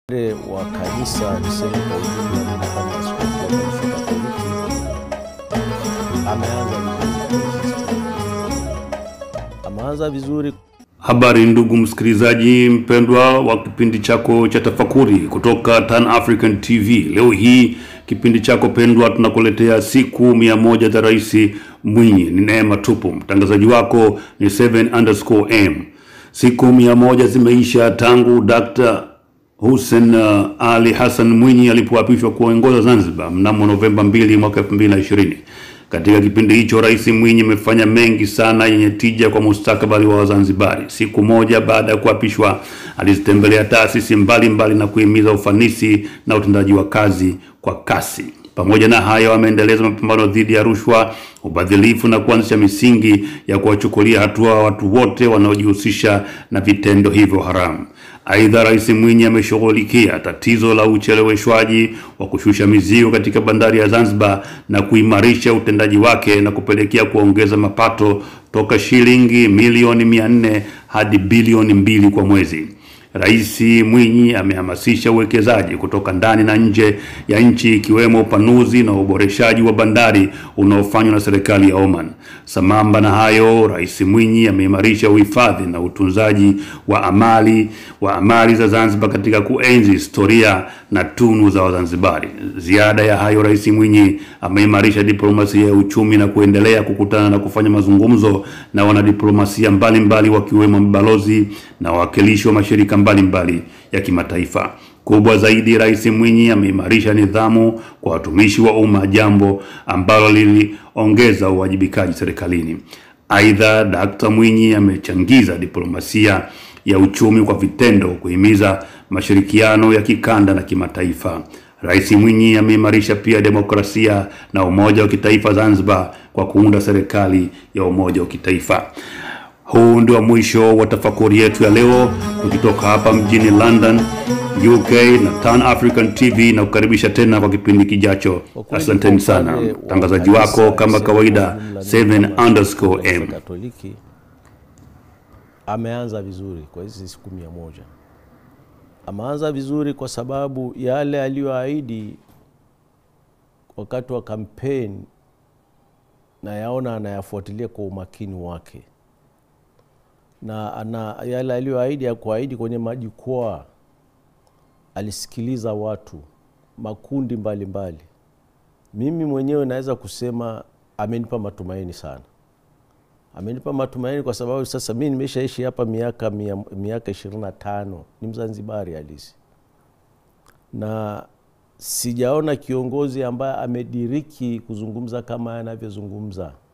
upande wa kanisa niseme kwa ujumla, mimi kama askofu wa kanisa Katoliki ameanza vizuri, ameanza vizuri. Habari ndugu msikilizaji mpendwa wa kipindi chako cha tafakuri kutoka Tan African TV. Leo hii kipindi chako pendwa tunakuletea siku mia moja za Rais Mwinyi. Ni neema tupu. Mtangazaji wako ni 7 underscore m. Siku mia moja zimeisha tangu Dr. Hussein uh, Ali Hassan Mwinyi alipoapishwa kuongoza Zanzibar mnamo Novemba 2 mwaka 2020. Katika kipindi hicho Rais Mwinyi amefanya mengi sana yenye tija kwa mustakabali wa Wazanzibari. Siku moja baada ya kuapishwa, alizitembelea taasisi mbalimbali na kuhimiza ufanisi na utendaji wa kazi kwa kasi. Pamoja na hayo, ameendeleza mapambano dhidi ya rushwa, ubadhilifu na kuanzisha misingi ya kuwachukulia hatua watu wote wanaojihusisha na vitendo hivyo haramu. Aidha, Rais Mwinyi ameshughulikia tatizo la ucheleweshwaji wa kushusha mizigo katika bandari ya Zanzibar na kuimarisha utendaji wake na kupelekea kuongeza mapato toka shilingi milioni mia nne hadi bilioni mbili kwa mwezi. Rais Mwinyi amehamasisha uwekezaji kutoka ndani na nje ya nchi ikiwemo upanuzi na uboreshaji wa bandari unaofanywa na serikali ya Oman. Sambamba na hayo, Rais Mwinyi ameimarisha uhifadhi na utunzaji wa amali wa amali za Zanzibar katika kuenzi historia na tunu za Wazanzibari. Ziada ya hayo, Rais Mwinyi ameimarisha diplomasia ya uchumi na kuendelea kukutana na kufanya mazungumzo na wanadiplomasia mbalimbali wakiwemo mabalozi na wawakilishi wa mashirika mbalimbali mbali ya kimataifa. Kubwa zaidi, Rais Mwinyi ameimarisha nidhamu kwa watumishi wa umma, jambo ambalo liliongeza uwajibikaji serikalini. Aidha, Dkt. Mwinyi amechangiza diplomasia ya uchumi kwa vitendo, kuhimiza mashirikiano ya kikanda na kimataifa. Rais Mwinyi ameimarisha pia demokrasia na umoja wa kitaifa Zanzibar kwa kuunda serikali ya umoja wa kitaifa. Huu ndio mwisho wa tafakuri yetu ya leo, tukitoka hapa mjini London, UK na Tan African TV na kukaribisha tena kwa kipindi kijacho. Asanteni sana. Mtangazaji wako kama kawaida 7 underscore m. Katoliki ameanza vizuri kwa hizi siku mia moja. Ameanza vizuri kwa sababu yale aliyoahidi wakati wa kampeni nayaona anayafuatilia kwa umakini wake na ana yale aliyoahidi ya kuahidi kwenye majukwaa, alisikiliza watu makundi mbalimbali mbali. Mimi mwenyewe naweza kusema amenipa matumaini sana, amenipa matumaini kwa sababu sasa mi nimeshaishi hapa miaka miaka ishirini na tano, ni Mzanzibari halisi na sijaona kiongozi ambaye amediriki kuzungumza kama anavyozungumza